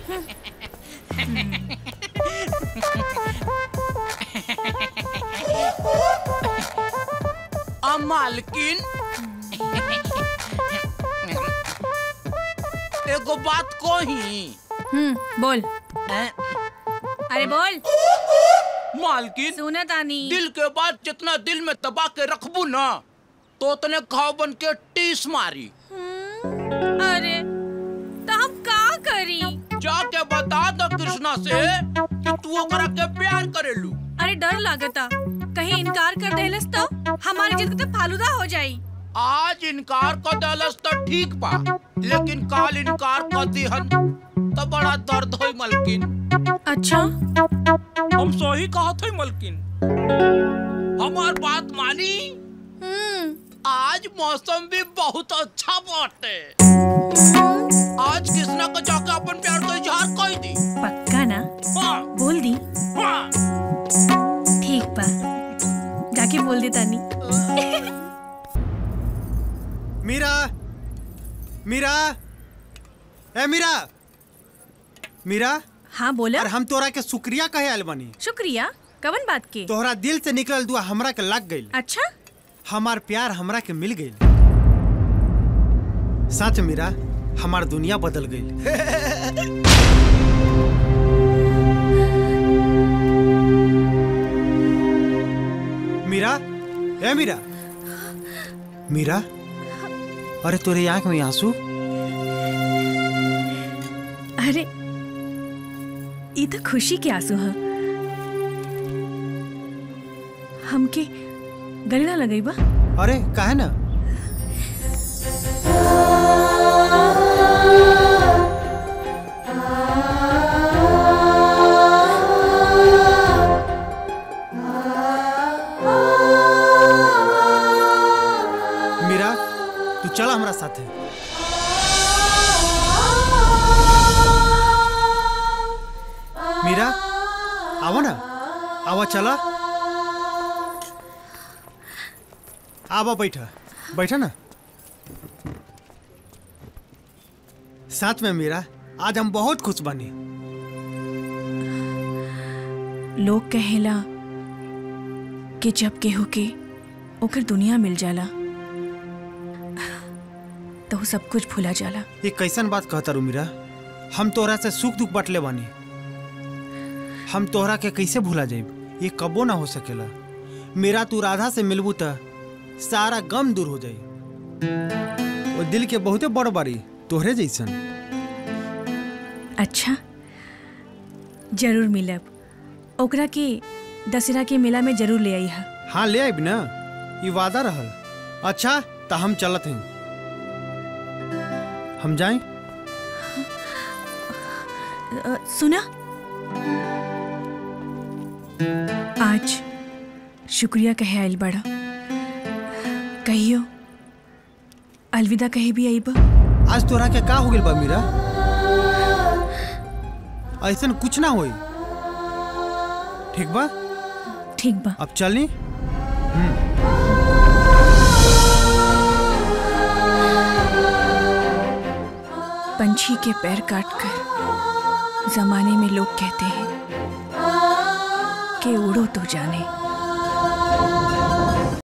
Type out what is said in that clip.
आ मालकिन एगो बात कही हम्म बोल हैं? अरे बोल मालकिन सुना तानी दिल के बाद जितना दिल में दबा के रखबू ना तो उतने घाव बन के टीस मारी अरे तो हम का करी जाके बता दो कृष्णा से कि तू ओकरा के प्यार करेलू अरे डर लागता कहीं इनकार कर देलस तो हमारी जिद तो फालूदा हो जाई आज इनकार कर देलस तो ठीक बा लेकिन काल इनकार कर दिहन तो बड़ा दर्द होई मलकिन अच्छा हम सही कहत हई मलकिन हमार बात मानी हम्म आज मौसम भी बहुत अच्छा बाटे आज कृष्णा को जाके अपन प्यार का इजहार कर दी पक्का ना हाँ, बोल दी हाँ। ठीक बा जाके बोल दे तानी मीरा मीरा ए मीरा मीरा हाँ बोला और हम तोरा के शुक्रिया कहे आयल बनी शुक्रिया कवन बात के तोहरा दिल से निकलल दुआ हमरा के लग गइल अच्छा हमार प्यार हमरा के मिल गइल सच मीरा हमार दुनिया बदल गइल मीरा ए मीरा मीरा अरे तोरे आंख में आंसू अरे ये तो खुशी के आंसू हैं हमके गले ना लगई बा अरे काहे ना मीरा तू चल हमरा साथे मीरा आवो ना आवा चला आवा बैठा बैठा ना साथ में मीरा आज हम बहुत खुश बनी लोग कहेला कि जब केहू के ओकर दुनिया मिल जाला तो वो सब कुछ भूला जाला ये कैसन बात कहता रू मीरा हम तोहरा से सुख दुख बटले बानी हम तोहरा के कैसे भूला जाइब ये कबो ना हो सकेला मेरा तू राधा से मिलबू त सारा गम दूर हो जाई वो दिल के बहुते बड़ बारी तोहरे जैसन अच्छा जरूर मिलब ओकरा के दशहरा के मेला में जरूर ले आई है हाँ ले आइब ना ये वादा रहल अच्छा तो हम चलत हैं हम जाएं अ, सुना आज शुक्रिया कहे आइल बड़ा कहियो अलविदा कहे भी आई बा आज तोरा के का हो गेल बा मीरा ऐसन कुछ ना होई ठीक बा ठीक बा अब चली पंछी के पैर काटकर जमाने में लोग कहते हैं कि उड़ो तो जाने